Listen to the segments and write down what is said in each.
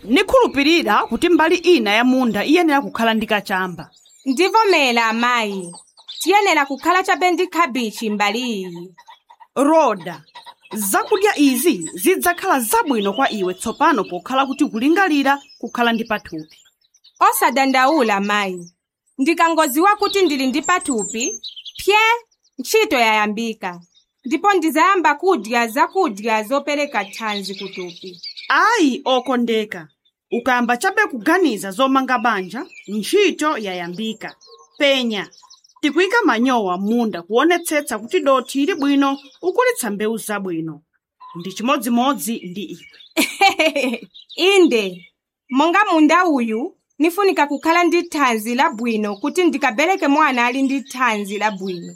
nikhulupirira kuti mbali ina ya munda iyenera kukhala ndi kachamba ndivomera amayi tiyenera kukhala chabe ndi khabichi mbali iyi roda zakudya izi zidzakhala zabwino kwa iwe tsopano pokhala kuti kulingalira kukhala ndi pathupi osadandaula mayi ndikangodziwa kuti ndili ndi pathupi pye ntchito yayambika ndipo ndizayamba kudya zakudya zopereka thanzi kuthupi ayi okondeka ukayamba chabe kuganiza zomanga banja ntchito yayambika penya tikuyika manyowa munda kuonetsetsa kuti dothi ili bwino ukulitsa mbewu zabwino ndi chimodzimodzi ndi iwe inde monga munda uyu nifunika kukhala ndi thanzi labwino kuti ndikabereke mwana ali ndi thanzi labwino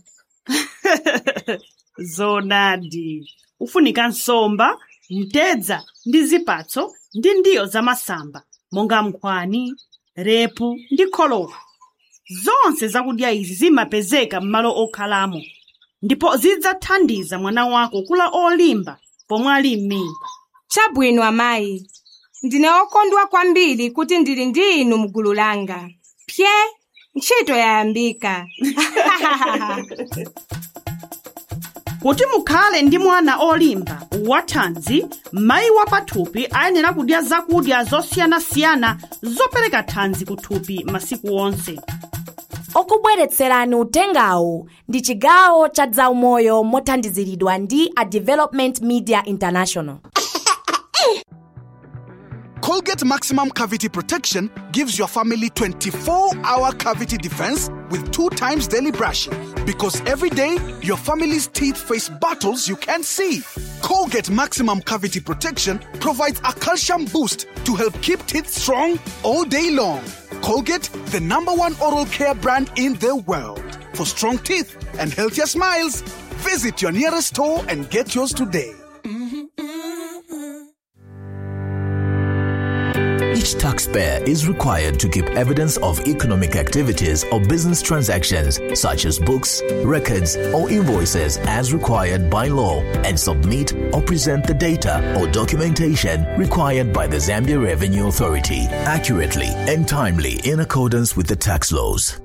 zonadi ufunika nsomba mtedza ndi zipatso ndi ndiyo zamasamba monga nkhwani repu ndi kholowa zonse zakudya izi zimapezeka m'malo okhalamo ndipo zidzathandiza mwana wako kula olimba pomwe ali m'mimba chabwino amayi ndine okondwa kwambiri kuti ndili ndi inu mgulu langa pye ntchito yayambika kuti mukhale ndi mwana olimba wathanzi mayi wa pathupi ayenera kudya zakudya zosiyanasiyana zopereka thanzi kuthupi masiku onse okubweretserani utengawu ndi chigawo cha zaumoyo mothandiziridwa ndi a development media international Colgate Maximum Cavity Protection gives your family 24 hour cavity defense with two times daily brushing. Because every day, your family's teeth face battles you can't see. Colgate Maximum Cavity Protection provides a calcium boost to help keep teeth strong all day long. Colgate, the number one oral care brand in the world. For strong teeth and healthier smiles, visit your nearest store and get yours today. Each taxpayer is required to keep evidence of economic activities or business transactions, such as books, records, or invoices, as required by law, and submit or present the data or documentation required by the Zambia Revenue Authority accurately and timely in accordance with the tax laws.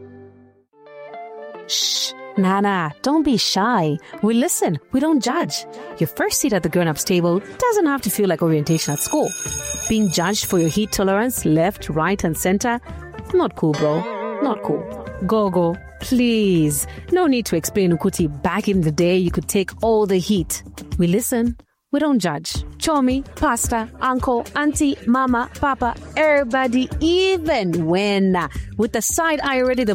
Shh. Nana, don't be shy. We listen, we don't judge. Your first seat at the grown ups table doesn't have to feel like orientation at school. Being judged for your heat tolerance, left, right, and center, not cool, bro. Not cool. Gogo, please. No need to explain Ukuti. Back in the day, you could take all the heat. We listen, we don't judge. Chomi, pasta, uncle, auntie, mama, papa, everybody, even when. With the side eye already, the